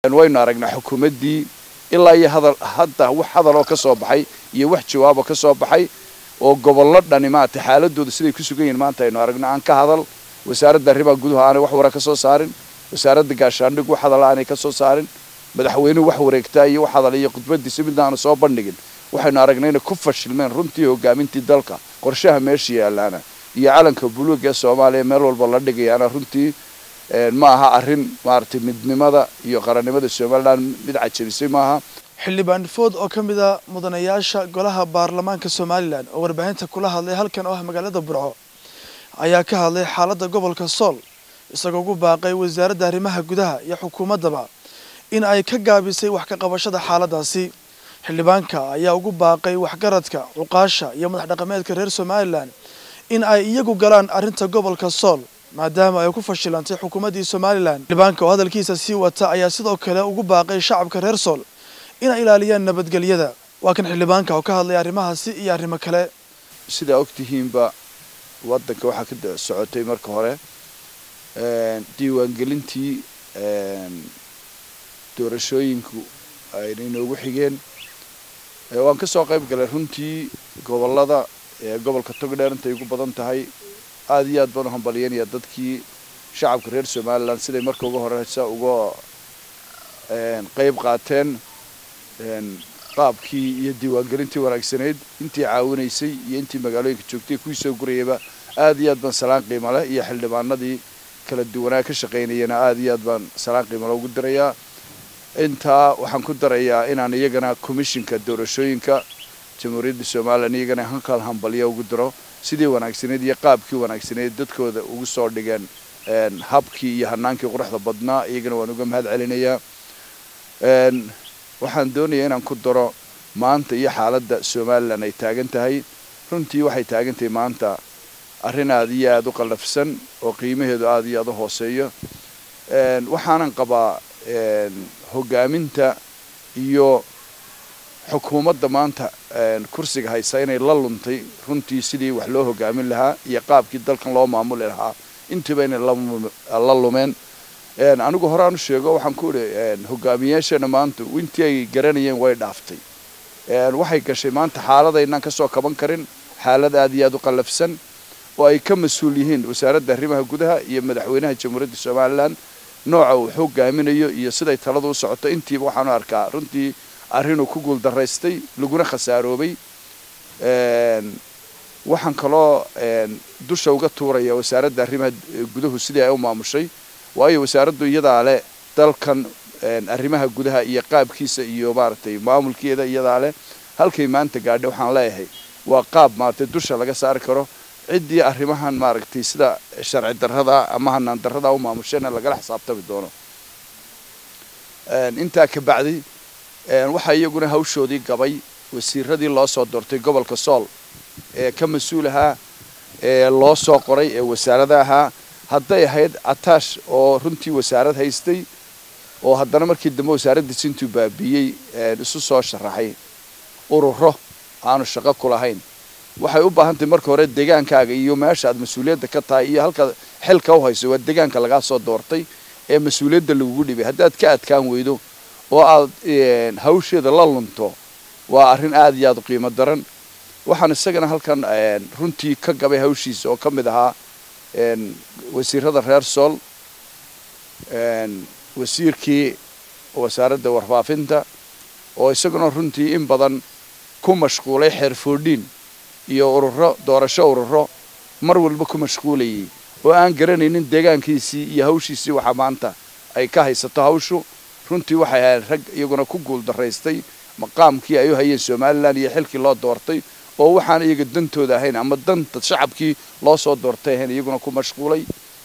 waynu aragnaa xukuumaddii ilaa iyo hadal hadda wax hadaloo ka soo baxay iyo wax jawaabo ka soo baxay oo gobollo dhani maaragtay xaaladooda siday ku sugan yihiin maanta aynu aragno aan ka hadal wasaaradda arrimaha gudaha aanay wax wara ka soo saarin wasaaradda gaashaandhig wax hadala aanay ka soo saarin madaxweynuhu wax wareegtaa iyo wax hadal iyo khudbadiisa midna aanu soo bandhigin waxaynu aragnay inay ku fashilmeen runtii hogaamintii dalka qorshaha meesha yaalaana iyo calanka buluuga ee soomaaliya meel walba la dhigayaana runtii ma aha arrin maaragtay midnimada iyo qarannimada somalilan mid cajabisay maaha xildhibaan food oo ka mid a mudanayaasha golaha baarlamaanka somalilan oo warbaahinta kula hadlay halkan oo ah magaalada burco ayaa ka hadlay xaaladda gobolka sool isagoo ugu baaqay wasaaradda arrimaha gudaha iyo xukuumaddaba in ay ka gaabisay wax ka qabashada xaaladdaasi xildhibaanka ayaa ugu baaqay waxgaradka cuqaasha iyo madax dhaqameedka reer somalilan in ay iyagu galaan arrinta gobolka sool maadaama ay ku fashilantay xukuumaddii somalilan xildhibaanka oo hadalkiisa sii wata ayaa sidoo kale ugu baaqay shacabka reer sool inay ilaaliyaan nabadgelyada waa kan xildhibaanka oo ka hadlaya arrimahaasi iyo arrimo kale sidaa ogtihiinba waddanka waxaa ka socotay marka hore diiwaangelintii doorashooyinku ayna inoogu xigeen waan ka soo qayb galay runtii gobollada gobolka togdheer intay ugu badan tahay aada iyo aad baan u hambalyanaya dadkii shacabka reer somalilan siday marka uga horeysa uga qayb qaateen qaabkii iyo diiwaangelintii wanaagsanayd intii caawinaysay iyo intii magaalooyinka joogtay kuwii soo gurayaba aada iyo aad baan salaan qiimo leh iyo xildhibaanadii kala duwanaa ka shaqaynayana aada iyo aad baan salaan qiimo leh ugu dirayaa intaa waxaan ku darayaa inaan iyagana commishinka doorashooyinka jamhuuriyadda somalilan iyagana halkaan hambalyo ugu diro sidii wanaagsaneyd iyo qaabkii wanaagsaneyd dadkooda ugu soo dhigeen habkii iyo hanaankii quruxda badnaa iyagana waan uga mahad celinayaa waxaan doonayaa inaan ku daro maanta iyo xaaladda somalilan ay taagan tahay runtii waxay taagan tahay maanta arrin aada iyo aada u qallafsan oo qiimaheedu aada iyo aada u hooseeyo waxaanan qabaa hogaaminta iyo xukuumadda maanta kursiga haysa inay la luntay runtii sidii wax loo hogaamin lahaa iyo qaabkii dalkan loo maamuli lahaa intiiba inay la lumeen anigu horaan u sheego waxaan ku idhi hogaamiyaasheena maanta intii ay garanayeen way dhaaftay waxay gashay maanta xaaladaynaan ka soo kaban karin xaalad aada iyo aada u qallafsan oo ay ka mas-uul yihiin wasaaradda arrimaha gudaha iyo madaxweynaha jamhuuriyadda somalilan nooca uu hogaaminayo iyo siday taladu u socoto intiiba waxaanu arkaa runtii arrinuu ku guuldaraystay laguna khasaaroobay waxaan kaloo dusha uga tuuraya wasaaradda arrimaha guduhu sidii ay u maamushay waayo wasaaraddu iyadaa leh dalkan arrimaha gudaha iyo qaabkiisa iyo maaragtay maamulkeeda iyadaa leh halkay maanta gaadhay waxaan leeyahay waa qaab maaragtay dusha laga saari karo ciddii arrimahan maaragtay sida sharci darrada ama hanaan darrada u maamushayna lagala xisaabtami doono intaa ka bacdi waxaa iyaguna hawshoodii gabay wasiiradii loo soo doortay gobolka sool ee ka mas-uul ahaa ee loo soo qoray ee wasaarada ahaa hadday ahayd ataash oo runtii wasaarad haystay oo haddana markii dambe wasaaraddiisi intuu baabiiyey isu soo sharaxay ururo aanu shaqo ku lahayn waxay u baahan tahay marka hore degaankaaga iyo meesha aad mas-uuliyadda ka tahay iyo halka xilka u hayso waa degaanka lagaa soo doortay ee mas-uuliyadda lagugu dhibay haddaad ka adkaan weydo oo aad hawsheeda la lunto waa arrin aada iyo aada u qiimo daran waxaan isagana halkan runtii ka gabay hawshiisa oo ka mid ahaa wasiirada reer sool wasiirkii wasaaradda warfaafinta oo isaguna runtii in badan ku mashquulay xeerfoodhiin iyo ururo doorasho ururo mar walba ku mashquulayay oo aan garanaynin deegaankiisii iyo hawshiisii waxa maanta ay ka haysato hawshu runtii waxay ahayd rag iyaguna ku guuldaraystay maqaamkii ay u hayeen somalilan iyo xilkii loo doortay oo waxaan iyaga dantooda ahayn ama danta shacabkii loo soo doortay ahayn iyaguna ku mashquulay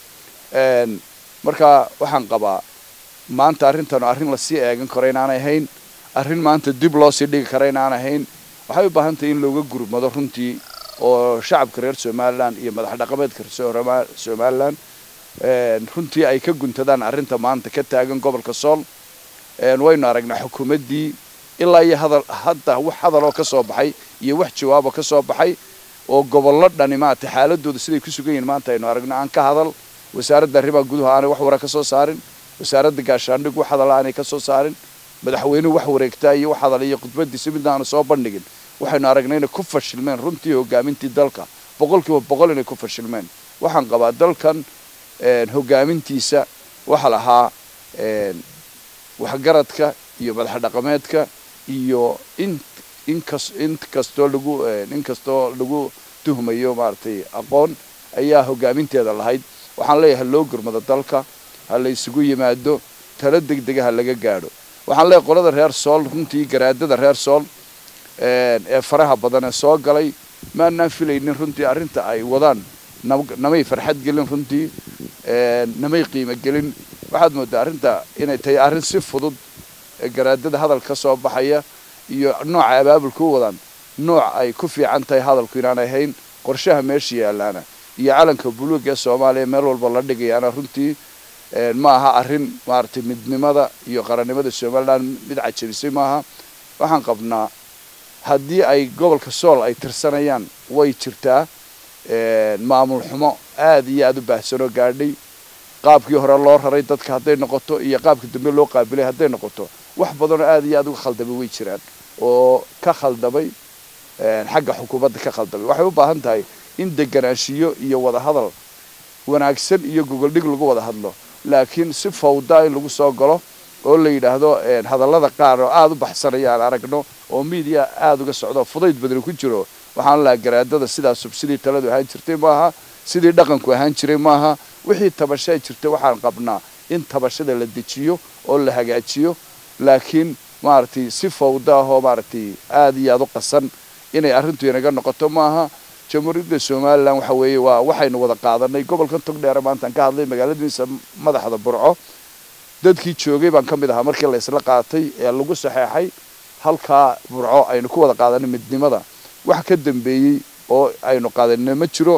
marka waxaan qabaa maanta arrintan arrin lasii eegan karo inaanay ahayn arrin maanta dib loo sii dhigi kara inaan ahayn waxay u baahan tahay in looga gurmado runtii oo shacabka reer somalilan iyo madax dhaqameedka somalilan runtii ay ka guntadaan arrinta maanta ka taagan gobolka sool waynu aragnaa xukuumaddii ilaa iyo hadal hadda wax hadaloo ka soo baxay iyo wax jawaabo ka soo baxay oo gobollo dhani maaragtay xaaladooda siday ku sugan yihiin maanta aynu aragno aan ka hadal wasaaradda arrimaha gudaha aanay wax wara ka soo saarin wasaaradda gaashaandhig wax hadala aanay ka soo saarin madaxweynuhu wax wareegtaa iyo wax hadala iyo khudbadiisa midna aanu soo bandhigin waxaynu aragnay inay ku fashilmeen runtii hogaamintii dalka boqolkiiba boqol inay ku fashilmeen waxaan qabaa dalkan hogaamintiisa waxa lahaa waxgaradka iyo madax dhaqameedka iyo in inkas in kastoo lagu in kastoo lagu tuhmayo maaragtay aqoon ayaa hogaaminteeda lahayd waxaan leeyahay loo gurmado dalka ha la isugu yimaado talo degdega ha laga gaadho waxaan leeyahay qolada reer sool runtii garaadada reer sool ee faraha badan ee soo galay maanaan filaynin runtii arrinta ay wadaan namay farxad gelin runtii namay qiimo gelin waxaad moodaa arrinta inay tahay arrin si fudud garaadada hadal ka soo baxaya iyo nooca abaabulka u wadaan nooc ay ku fiican tahay hadalku inaanay ahayn qorshaha meesha yaalaana iyo calanka buluuga ee soomaaliya meel walba la dhigayaana runtii ma aha arrin maaragtay midnimada iyo qarannimada somaliland mid cajabisay maaha waxaan qabnaa haddii ay gobolka sool ay tirsanayaan way jirtaa maamul xumo aada iyo aada u baahsanoo gaadhay qaabkii hore loo raray dadka hadday noqoto iyo qaabka dambe loo qaabilay hadday noqoto wax badanoo aada iyo aada uga khaldamay way jiraan oo ka khaldamay xagga xukuumadda ka khaldamay waxay u baahan tahay in deganaanshiyo iyo wadahadal wanaagsan iyo gogoldhig lagu wada hadlo laakiin si fawdaa in lagu soo galo oo la yidhaahdo hadallada qaar oo aada u baxsanaya aan aragno oo miidiya aada uga socdo fudayd badani ku jiro waxaan lahaa garaadada sidaasub sidii taladu ahaan jirtay maaha sidii dhaqanku ahaan jiray maaha wixii tabashaa jirta waxaan qabnaa in tabashada la dejiyo oo la hagaajiyo laakiin maaragtay si fawda ahoo maaragtay aada iyo aada u qasan inay arrintu inaga noqoto maaha jamhuuriyadda somalilan waxa weeye waa waxaynu wada qaadanay gobolkan togdheere maantaan ka hadlay magaaladiisa madaxda burco dadkii joogay baan ka mid ahaa markii la isla qaatay ee lagu saxeexay halkaa burco aynu ku wada qaadanay midnimada wax ka dambeeyey oo aynu qaadanina ma jiro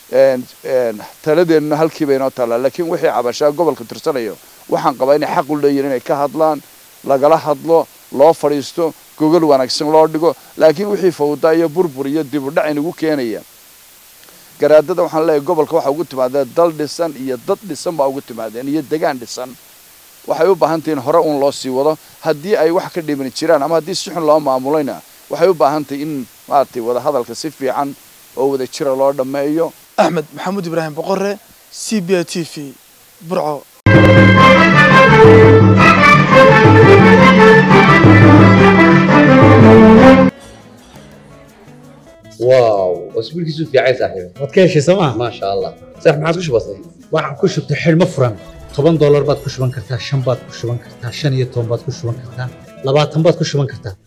taladeenna halkiiba inoo taallaa laakiin wixii cabashaa gobolka tirsanayo waxaan qabaa inay xaq u leeyihin inay ka hadlaan lagala hadlo loo fadhiisto gogol wanaagsan loo dhigo laakiin wixii fawda iyo burbur iyo dib u dhac inagu keenaya garaadada waxaan leeyahay gobolka waxaa ugu timaadeen dal dhisan iyo dad dhisan baa ugu timaadeen iyo degaan dhisan waxay u baahan tahay in hore uun loo sii wado haddii ay wax ka dhimani jiraan ama haddii si xun loo maamulayna waxay u baahan tahay in maaragtay wadahadalka si fiican oo wada jira loo dhammeeyo axmed maxamuud ibraahim boqore c b i t v burco واو اسبوع كيسو في عايز صاحبي waad ka heshay sooma ما شاء الله صح ما عادش بسيط waxaan ku shubtay xidhmo furan toban doolar baad ku shuban kartaa shan baad ku shuban kartaa shan iyo toban baad ku shuban kartaa labaatan baad ku shuban kartaa